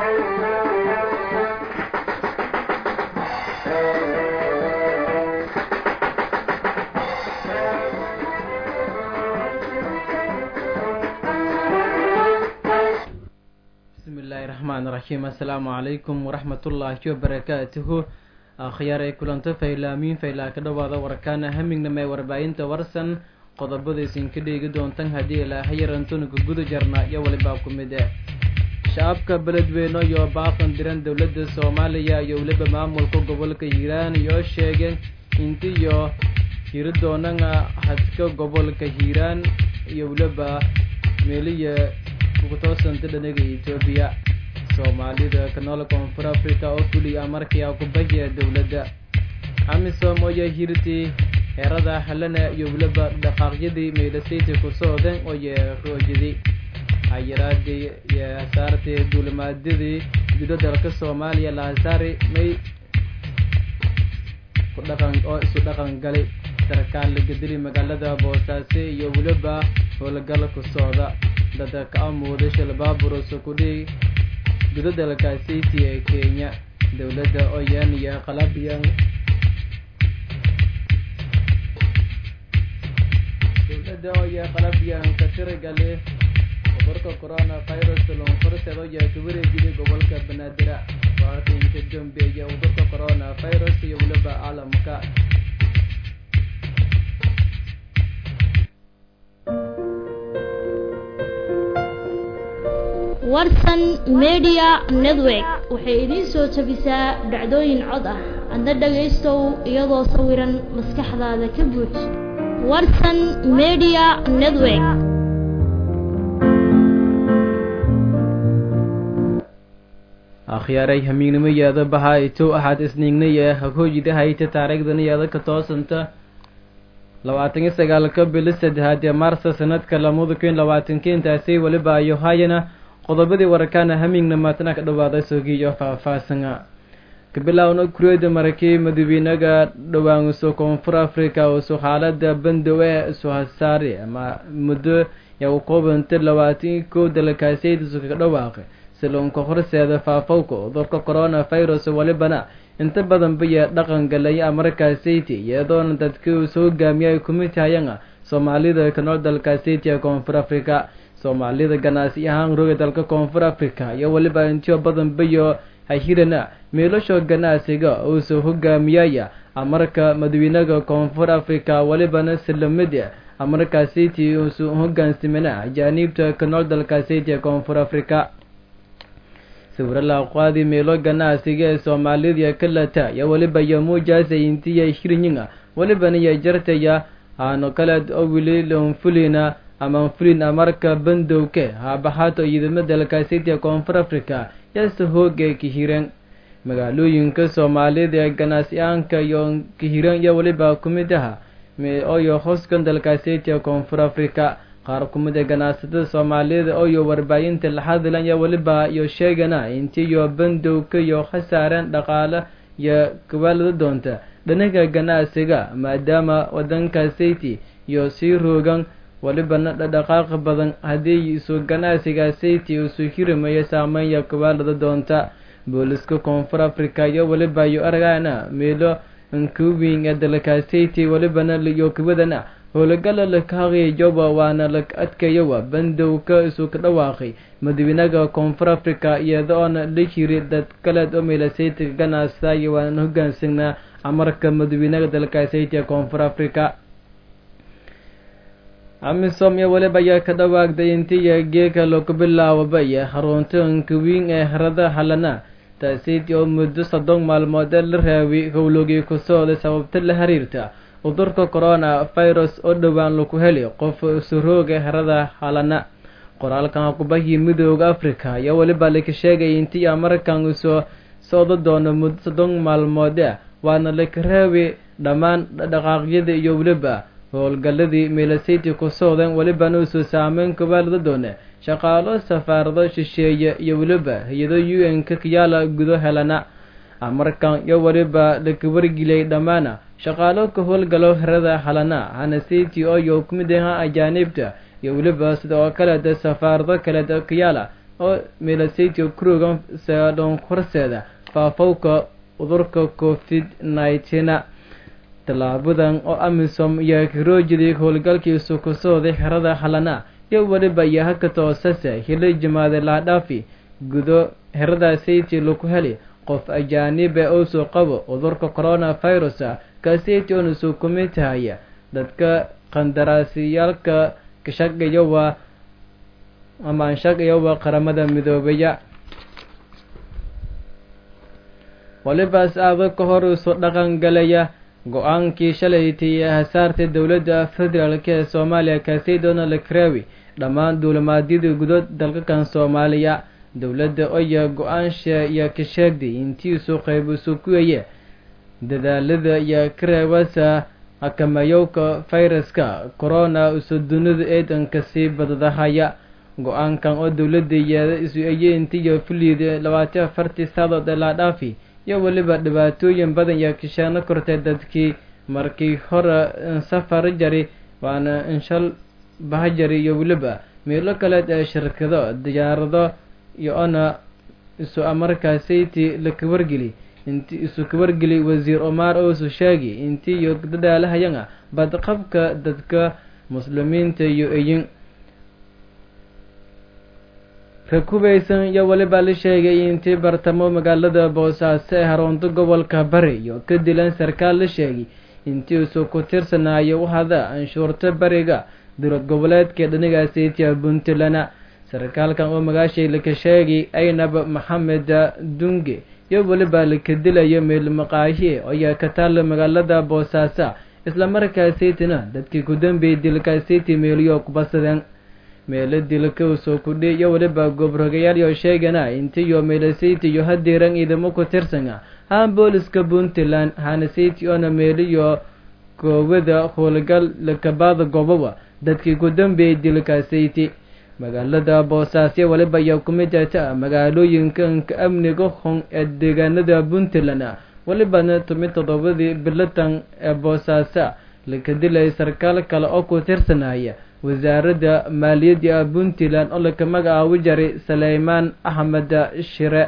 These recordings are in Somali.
bismillahi raxmaan raxiim assalaamu calaykum waraxmatullaahi wabarakaatuhu akhyaar ay kulanto faylaamiin faylaa ka dhowaada warkaana hamingnamee warbaahinta warsan qodobada isinka dheegi doontan haddii ilaaha yarantunka guda jarna iyo walibaa ku mid e shacabka beledweyne iyo baaqan diran dowladda soomaaliya iyo weliba maamulka gobolka hiiraan iyo sheegeen intiyo hiri doonana hadka gobolka hiiraan iyo weliba meeliya kutoosanta dhanaga etoobiya soomaalida kanool koonfur africa oo fuliya markii akubahiya dowladda amisom oyo hirti heerada halana iyo weliba dhaqaaqyadii meydhasayti ku socdeen oye roojidi hayaraadii iyo hasaartii duulimaadyadii gudo dalka soomaaliya lahasaari may kudhaqan oo isu dhaqan galay sarkaal lagadili magaalada boosaaso iyo weliba howlgal ku socda dada ka amuuda shalbaaburusa kudhii gudo dalkaasiti ee kenya dowladda oyan iyo qalabyan dowladda oya qalabyan ka tiragale cudurka corona virus lonkorsedo iyo kawareejida gobolka banaadir waatinka dambeeya cudurka corona virus iyo weliba caalamka warsan media network waxay idiin soo jabisaa dhacdooyin cod ah adna dhagaystow iyadoo sawiran maskaxdaada ka buuj warsan media network akhyaaray hamiignimo yaada bahaa itow ahaad isniignay ee hagoojida hayta taariikhdana yaada ka toosanta labaatan iyo sagaalka bili saddexaad ee maarsa sanadka lamada kun labaatanka intaasi weliba ayo hayana qodobadii warakaana hamiigna maatana ka dhawaada sogiyo faahfaahsana kabilaawna kuriyada marakii madawiinaga dhowaanuso koonfur africa uso xaalada bandow ee isu hasaari ama muddo yaa u koobanta labaatan kow dalkaasiyadiisu kaga dhawaaqay siloonka horseeda faafowka cudurka corona virus walibana inta badan baya dhaqan galaya markaasiti iyadoona dadkii uu soo hogaamiyay kumid tahayana soomaalida kanool dalkaasiti ee koonfur africa soomaalida ganacsi ahaan roga dalka koonfur africa iyo weliba intiyo badan bayo hahirana meelasho ganacsiga uusoo hogaamiyaya amarka madawiinaga koonfur africa welibana silamid amarkaasiti uusu hogaansimana ajaaniibta kanool dalkaasiti ee koonfur africa sawiro laaqaadi meelo ganacsiga ee soomaalida kalata iyo weliba iyo muujaasa intiya hirinyiga welibana iyo jartaya aano kale oo wili lonfulina ama fulin amarka bandowke haabaxaato ciidamo dalkaasiti ee koonfur africa yaase hooga kahiran magaalooyinka soomaalida ee ganacsi-aanka iyo kahiran iyo weliba kumid aha oyo hoskan dalkaasiti ee koonfur africa qaar kumid ee ganacsatada soomaalida oyo warbaahinta la hadlan iyo weliba iyo sheegana intiyo bandowka iyo khasaareen dhaqaale iyo kabaalada doonta dhanaga ganacsiga maadaama wadankaasiti iyo sii roogan welibana dhadhaqaaqa badan haddii isu ganacsiga sayti isu hirimayo saameenya kabaalada doonta booliska koonfur africa iyo weliba iyo aragana meelo nkubing ee dalkaasiti welibana iyo kabadana howlagala lakahaqiijoba waana la adkayowa bandowka isu ka dhawaaqay madawiinaga koonfur africa iyadoona la jiri dad kaleed oo meelasaytiga ganacsa iyo waana hogaansagnaa amarka madawiinaga dalkaasiti ee koonfur africa amisom iyo weliba ayaa ka dhawaagday intiya geeka lagu bilaababa iyo xarunta nkawiin ee harada halana taasiti oo muddo soddon maalmood ee la raawi howlogii ku socday sababta la xiriirta cudurka corona virus oo dhowaan lagu heli qof surooga harada halana qoraalkan kubahii midooda africa iyo weliba laka sheegay intii markan usoo socdo doono muddo soddon maalmood waana laka raawi dhammaan dhaqaaqyada iyo weliba howlgaladii meelasiti ku socdeen welibana usoo saameyn kabaalada doone shaqaalo safaarado shisheeye iyo weliba hay-ado u n ka kayaala gudo helana amarkan iyo weliba laka wargiliyay dhammaana shaqaalo ka howlgalo herada halana hanasiti oyo kumid aha ajaanibta iyo weliba sida oo kaleeta safaarado kaleeta kayaala oo meelasaytio kurogan seedhon horseeda faafowka cudurka covid nneteen tallaabadan oo amisom iyo karoojidii howlgalkiisu ku sooday xerada halana iyo weliba iyo haka toosase hili jimaade laadhaafi gudo xerada sayti laku heli qof ajaanibe ousoo qabo cudurka corona virus kasayti oona soo kumid tahaya dadka qandaraasiyaalka kashaqayowa ama anshaqayowa qaramada midoobaya walibaas aaba ka hor isu dhaqan galaya go-aankii shalaytay ee hasaartay dowladda federaalk ee soomaaliya kaasay donald crewi dhammaan duulimaadyadii gudood dalkakan soomaaliya dowladda oya go-aansha iyo ka sheegday intiisu qayb isu kuwaye dadaalada iyo kareebasa xakamayowka fayraska corona isu dunida eedanka sii badadahaya go-aankan oo dowladda yeeda isu ayeentiyo fuliida labaatan afartii saadood ee laadhaafi iyo weliba dhibaatooyin badan iyo kishaano kortay dadkii markii hore safar jari waana inshal bahajari iyo weliba meelo kaleed ee shirkado diyaarado iyo ona isu amarkaasayti la kawargeli inti isu kawargeli wasiir omar ousu sheegi intii iyo dadaalahayanga badqabka dadka muslimiinta iyo eyin rakubaysan iyo weliba la sheegay intii bartamo magaalada boosaaso ee haroonto gobolka bari iyo ka dilan sarkaal la sheegay intii isu ku tirsanaayo wahada anshuurta bariga dowlad goboleedka dhanigaasaytiya puntland sarkaalkan oo magaashay laka sheegay aynab maxamed dunge iyo weliba laka dilayo meel maqaahi ayaa ka taalla magaalada boosaaso islamarkaasaytina dadkii ku dambeeyay dilkaasayti meeliyo kubasadeen meelo dilka usoo kudhi iyo weliba goobrogayaal sheegana intiyo meelasayti iyo hadiiran ciidamo ku tirsana haan booliska puntland hanasayti oona meeliyo koowada howlgal lakabaada goboba dadkii ku dambeeyay dilkaasayti magaalada boosaasyo waliba ayaa kumid ata magaalooyinkanka amniga hon ee deegaanada puntland walibana tumid toddobadii bilatan ee boosaaso laka dilay sarkaal kale oo ku tirsanaya wasaaradda maaliyadda puntland oo laka magacaabi jaray saleymaan axmed shire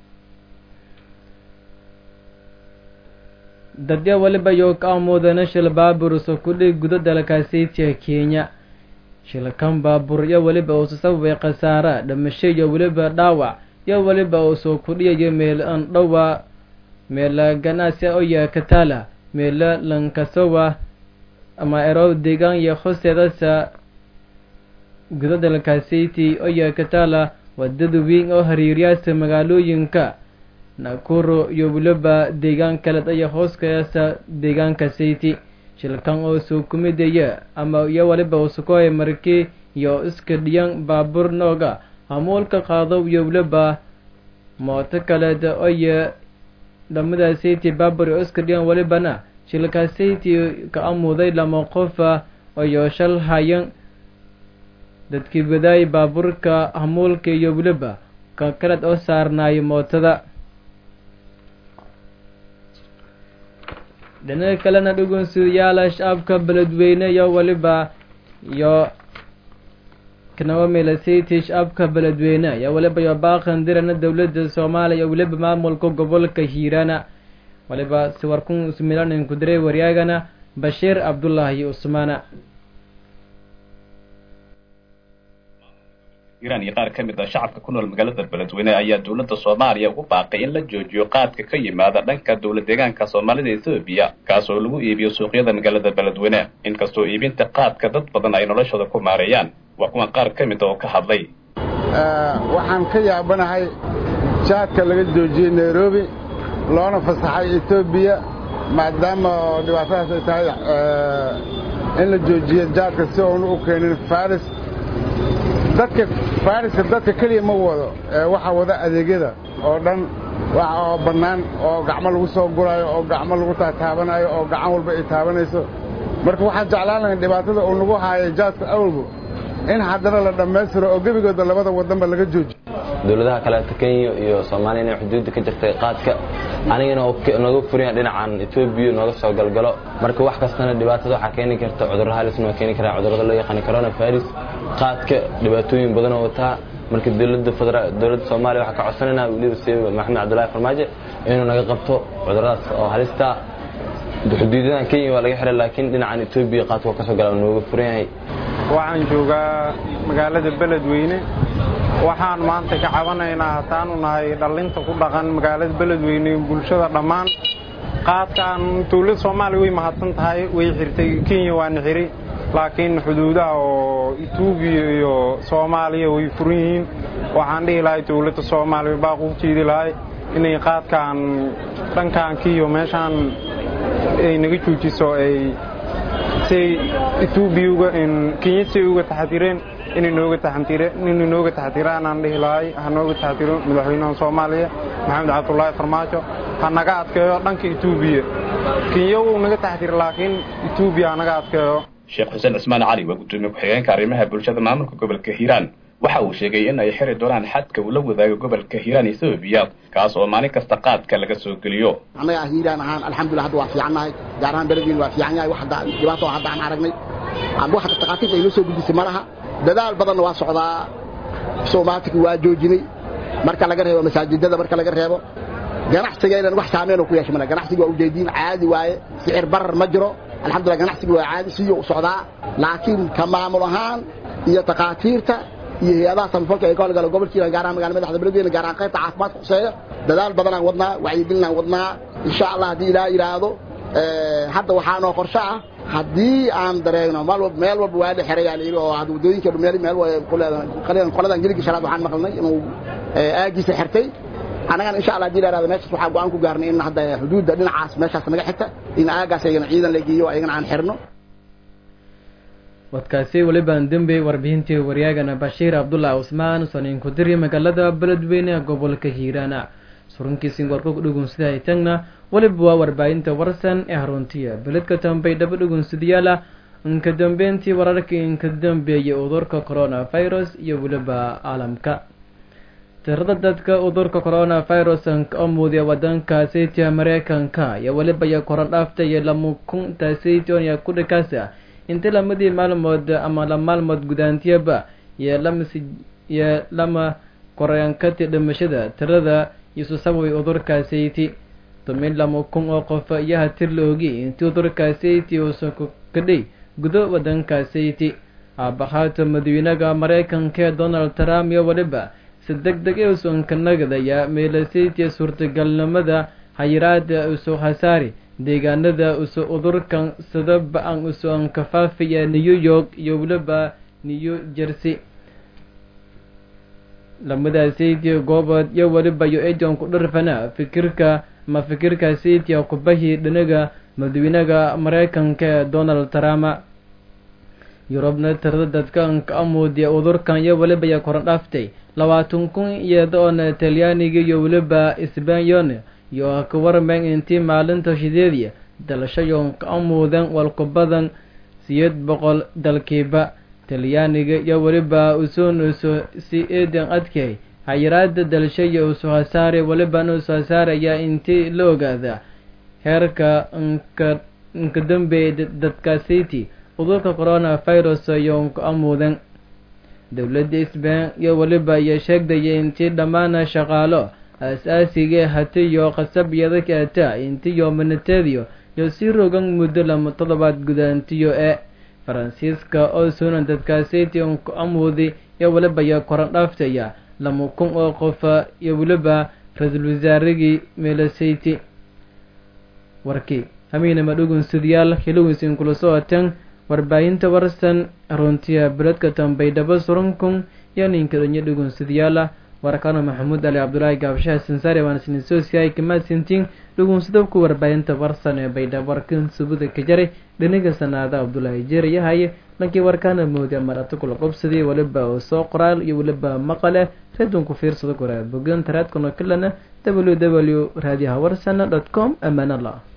dadya waliba yoo ka amuudana shil baaburuso kudhi gudo dalkaasaytiya kenya shilkan baabur iyo weliba uusu sababay khasaara dhimasho iyo weliba dhaawac iyo weliba uusoo kudhiyayo meel an dhowa meela ganacsi oya katala meela lankasowa ama ero deegaan iyo hosteedasa gudo dalkaasiti oya katala wadada weyn oo hariiryaasa magaalooyinka nakuro iyo weliba deegaan kaleed aya hooskayaasa deegaanka sayti shilkan oo soo kumidaya ama iyo waliba usukoy markii iyo iska dhiyan baabur nooga hamuulka qaado iyo weliba mooto kaleed oya dhamadaasaytii baabur oo iska dhiyan walibana shilkaasaytii ka amuuday lama qofa iyo shal hayan dadkii wadaay baaburka hamuulka iyo weliba ka kaleed oo saarnaayo mootada dhinaca kalena dhugunsidayaala shacabka beledweyne iyo weliba iyo kanawa meelasayti shacabka beledweyne iyo weliba iyo baaqan dirana dowladda soomaaliya iyo weliba maamulka gobolka hiirana waliba siwarkun ismilanin ku diray waryaagana bashiir cabdullaahi usmaana iiraan iyo qaar ka mid ah shacabka ku nool magaalada beledweyne ayaa dowladda soomaaliya ugu baaqay in la joojiyo qaadka ka yimaada dhanka dowlad deegaanka soomaalida ethoobiya kaas oo lagu iibiyo suuqyada magaalada beledweyne inkastoo iibinta qaadka dad badan ay noloshooda ku maareeyaan waa kuwan qaar ka mid oo ka hadlay waxaan ka yaabanahay jaadka laga joojiyey nairobi loona fasaxay etoobiya maadaama oo dhibaatadaas ay tahay in la joojiyo jaadka si oonu u keenin faris dadka fariska dadka keliya ma wado waxaa wada adeegyada oo dhan wax oo bannaan oo gacmo lagu soo guraayo oo gacmo lagu taataabanayo oo gacan walba ay taabanayso marka waxaan jeclaan lahayn dhibaatada uu nagu haayay jaadka awalgu in haddana la dhammaystiro oo gebigooda labada wadanba laga joojiyo dowladaha kaleeto kenya iyo soomaaliya inay xuduudda ka jirtay qaadka anigana nooga furaya dhinacan etoobiya nooga soo galgalo marka wax kastana dhibaatada waxaa keeni karta cudurro halisna waa keeni karaa cudurrada loo yaqaana corona virus qaadka dhibaatooyin badanoo wataa marka dowladda federa dowladda soomaaliya waxaa ka codsanayna weliba siiba maxamed cabdullaahi farmaajo inuu naga qabto cuduradaas oo halista xuduudadan kenya waa laga xiray laakiin dhinacan etoobiya qaadka kasoo gala nooga furan yahay waxaan joogaa magaalada beledweyne waxaan maanta ka cabanaynaa hataanu nahay dhallinta ku dhaqan magaalada beledweyne bulshada dhammaan qaadkaan dowladda soomaaliya way mahadsan tahay way xirtay kenya waana xiri laakiin xuduudaha oo etoobiya iyo soomaaliya way furan yihiin waxaan dhihi lahay dowladda soomaaliya baaq u jeedi lahay inay qaadkaan dhankaan kiyo meeshaan ay naga joojiso ay say etoobiya uga kenya say uga taxadireen inay nooga taxadireen inay nooga taxadiraan aan dhihi lahay ha nooga taxadiro madaxweynaha soomaaliya maxamed cabdullaahi farmaajo ha naga adkeeyo dhanka etoobiya kenya wuu naga taxadira laakiin etoobiya ha naga adkeeyo sheekh xuseen cismaan cali waa gudoomiye ku-xigeenka arrimaha bulshada maamulka gobolka hiiraan waxa uu sheegay in ay xiri doonaan xadka uu la wadaago gobolka hiiraan etoobiya kaas oo maalin kasta qaadka laga soo geliyo annaga hiiraan ahaan alxamdulillah hadda waa fiicannahay gaar ahaan beledweyne waa fiican yahay wax hadda dhibaato hadda aan aragnay wax hadda takhaatiirta ay noo soo gudisay ma laha dadaal badanna waa socdaa soomaatika waa joojinay marka laga reebo masaajidada marka laga reebo ganacsigaynan wax saameyn oo ku yeesha male ganacsiga waa ujeediin caadi waaye sicir barar ma jiro alxamdulillah ganacsiga waa caadi siyo u socdaa laakiin ka maamul ahaan iyo takhaatiirta iyo hay-adaha samafalka ee ka howlgala gobolkiina gaar ahaan magala madaxda beledweyne gaar ahaan qaybta caafimaadka khuseeya dadaal badanaan wadnaa wacyigelinaan wadnaa insha allah haddii ilaa yidhaahdo hadda waxaa noo qorsho ah haddii aan dareegno mal meel walba waa la xerayaa la yidhi oo hadda waddooyinka meel meel qoladan geligii shanaad waxaan maqalnay inuu aagiisa xirtay annagana insha allah hadii la yidhahdo meeshaas waxaa go-aan ku gaarnay in hadda xuduudda dhinacaas meeshaas naga xigta in aagaas ayagana ciidan la geeyo ayagana aan xirno wadkaasi welibaan dembe warbixintii waryaagana bashiir cabdullah cusmaan saniin ku diri magaalada beledweyne gobolka hiiraana surunkiisin warku dhugunsida ay tagna weliba waa warbaahinta warsan ee haruntiya beledka tambay dhaba dhugunsadayaala inka dambeyntii wararkii inka dambeeyay udurka coronavirus iyo weliba caalamka tirada dadka udurka coronavirus oo muudiya wadankaasaytiya mareykanka iyo weliba iyo koran dhaaftay lama kun taasaytioniya ku dhikaasa inta lamadii maalmood ama la maalmood gudaantiyaba iyo lamasi iyo lama korankati dhimashada tirada isu sababay udurkaasayti tumin lama kun oo qof iyo hatir la ogi intii udurkaasayti uusan ku kadhay gudo wadankasayti aabahaato madawynaha mareykanka ee donald trump iyo weliba si deg deg ee usan ka nagadaya meelasaytiya suurtagalnimada hayiraada usu hasaari deegaanada usu udurkan sida ba-an usu ankafaafiya new york iyo weliba new jersey lamadaasaytiya goobod iyo weliba yo ejon ku dharfana fikirka ma fikirka saytiya kubahi dhinaga madawynaha mareykanka ee donald trump yurubna tirada dadkan ka amuudiya udurkan iyo weliba ya koran dhaaftay labaatan kun iyadoona talyaaniga iyo weliba sbanyone iyo ka warmeen intii maalinta shideediya dalashayon ka amuudan walku badan siyeed boqol dalkiiba talyaaniga iyo weliba usun usu si eedan adkay hayiraada dalashaya usu hasaare welibana usu hasaaraya intii la ogaada heerka nka nka dambeeya dadkaasiti udurka coronavirus iyo ka amuudan dowladda sbain iyo weliba iyo sheegdaya intii dhammaana shaqaalo aas-aasiga hatiyo qasabiyada kaata intiyo minateediyo iyo sii rogan muddo lama toddobaad gudaantiyo ee faransiiska oo sunan dadkaasiti ku amuudi iyo weliba iyo koran dhaaftaya lama kun oo qofa iyo weliba ra-iisul wasaarigii meelasayti warkii hamiinama dhugunsidayaal hilowinsin kula socotan warbaahinta warsan runtiya beledka tambaydhabo surankun iyo ninka dhanyo dhugunsidayaala warkano maxamuud ali cabdulaahi gaabshaha sansaare waan sinisoosiyahay kamaasintiin dhugunsadabku warbaahinta warsan ee baydhabo warkan subuda ka jaray dhiniga sanaada cabdulaahi jeerayahaye lankii warkaana mooda marata kula qobsadii weliba oo soo qoraal iyo weliba maqale redunku fiirsada koraa bogan taraadkano kalena w w raadiyaha warsan dot com amaan allah